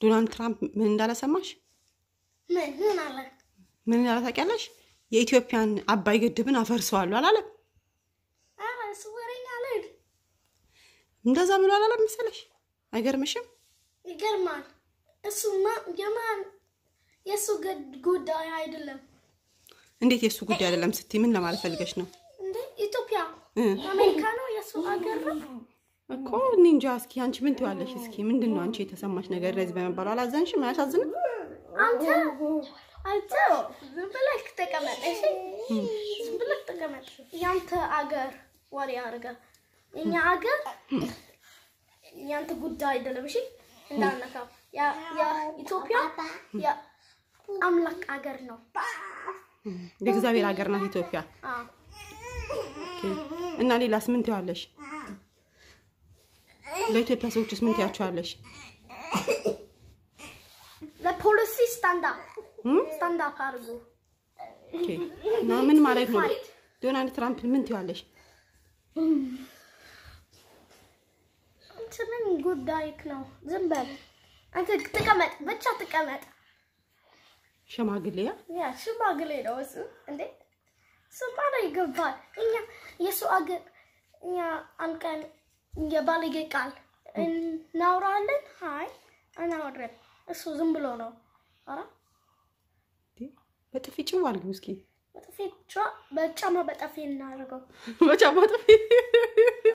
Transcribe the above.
ዶናልድ ትራምፕ ምን እንዳለ ሰማሽ? ምን ምን አለ? ምን እንዳለ ታውቂያለሽ? የኢትዮጵያን አባይ ግድብን አፈርሰዋለሁ አላለም? ኧረ እሱ ወሬኛ አልሄድ እንደዛ ብሎ አላለም መሰለሽ? አይገርምሽም? ይገርማል። እሱማ የማን የእሱ ገድ- ጉዳይ አይደለም እንዴት የእሱ ጉዳይ አይደለም ስትይ ምን ለማለት ፈልገሽ ነው? እንዴ ኢትዮጵያ እ አሜሪካ ነው የእሱ አገር ነው። እኮ እኔ እንጃ። እስኪ አንቺ ምን ትዋለሽ? እስኪ ምንድን ነው አንቺ የተሰማሽ ነገር ለዚህ በመባሉ አላዘንሽም? አያሳዝንም? አንተ አንተ ዝም ብለህ ተቀመጥ እሺ፣ ዝም ብለህ ተቀመጥ። ያንተ አገር ወሬ አድርገህ የኛ አገር ያንተ ጉዳይ አይደለም። እሺ እንዳነካው ያ- ያ- ኢትዮጵያ የአምላክ አገር ነው። የእግዚአብሔር ሀገር ናት ኢትዮጵያ። አዎ ኦኬ። እና ሌላስ ምን ትዋለሽ? ለኢትዮጵያ ሰዎችስ ምን ትያቸዋለሽ? ለፖሊሲ ስታንዳፕ እም? ስታንዳፕ አድርጉ። ኦኬ። እና ምን ማለት ነው? ዶናልድ ትራምፕ ምን ትዋለሽ? አንተ ምን ጉዳይክ ነው? ዝም በል አንተ ተቀመጥ፣ ብቻ ተቀመጥ። ሸማግሌ ያ ያ ሽማግሌ ነው እሱ። እንዴ እሱማ ነው ይገባል። እኛ የእሱ አገር እኛ አንድ ቀን የባለጌ ቃል እናውራለን። ሀይ አናወራም። እሱ ዝም ብሎ ነው። ኧረ በጥፊ ጭው አድርጊው እስኪ በጥፊ ጫ- በጫማ በጠፊ እናደርገው። በጫማ ጥፊ